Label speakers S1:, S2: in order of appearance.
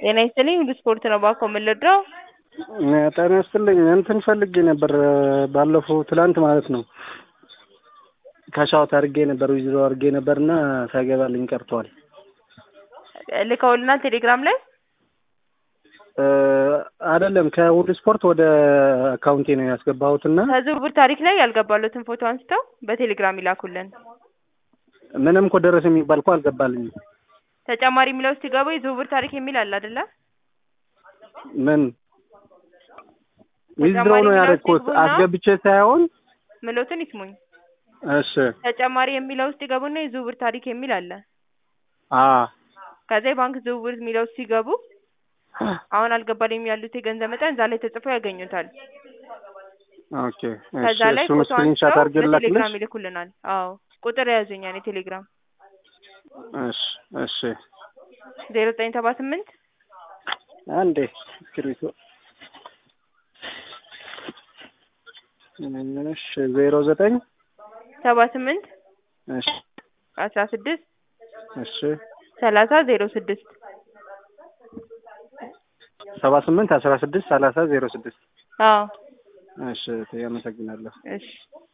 S1: ጤና ይስጥልኝ ሁሉ ስፖርት ነው ባኮ የምንረዳው
S2: ጤና ይስጥልኝ እንትን ፈልጌ ነበር ባለፈው ትላንት ማለት ነው ከሻውት አድርጌ ነበር ዊዝሮ አድርጌ ነበርና ሳይገባልኝ ቀርቷል።
S1: ልከውልናል ቴሌግራም ላይ
S2: አይደለም ከሁሉ ስፖርት ወደ አካውንቴ ነው ያስገባሁትና
S1: ከዝውውር ታሪክ ላይ ያልገባሉትን ፎቶ አንስተው በቴሌግራም ይላኩልን።
S2: ምንም እኮ ደረሰ የሚባል እኮ አልገባልኝም።
S1: ተጨማሪ የሚለው ውስጥ ሲገቡ የዝውውር ታሪክ የሚል አለ አይደለ?
S2: ምን ዊዝድሮ ነው ያደረግኩት አስገብቼ ሳይሆን
S1: ምሎትን ይስሙኝ።
S2: እሺ
S1: ተጨማሪ የሚለው ውስጥ ይገቡና የዝውውር ታሪክ የሚል አለ።
S2: አ
S1: ከዛ የባንክ ዝውውር የሚለው ውስጥ ሲገቡ አሁን አልገባልኝም ያሉት የገንዘብ መጠን እዛ ላይ ተጽፎ ያገኙታል።
S2: ኦኬ
S1: ከዛ
S2: እሺ
S1: ላይ
S2: እሱን
S1: ፎቶ
S2: ስክሪንሻት
S1: አንስተው
S2: አድርጌ ላክልሽ።
S1: በቴሌግራም ይልኩልናል። አዎ ቁጥር የያዙኛል የቴሌግራም
S2: እሺ እሺ
S1: ዜሮ ዘጠኝ ሰባ ስምንት
S2: አንዴ እስክሪብቶ እሺ ዜሮ ዘጠኝ
S1: ሰባ ስምንት
S2: እሺ
S1: አስራ ስድስት
S2: እሺ
S1: ሰላሳ ዜሮ ስድስት
S2: ሰባ ስምንት አስራ ስድስት ሰላሳ ዜሮ ስድስት
S1: አዎ
S2: እሺ አመሰግናለሁ።
S1: እሺ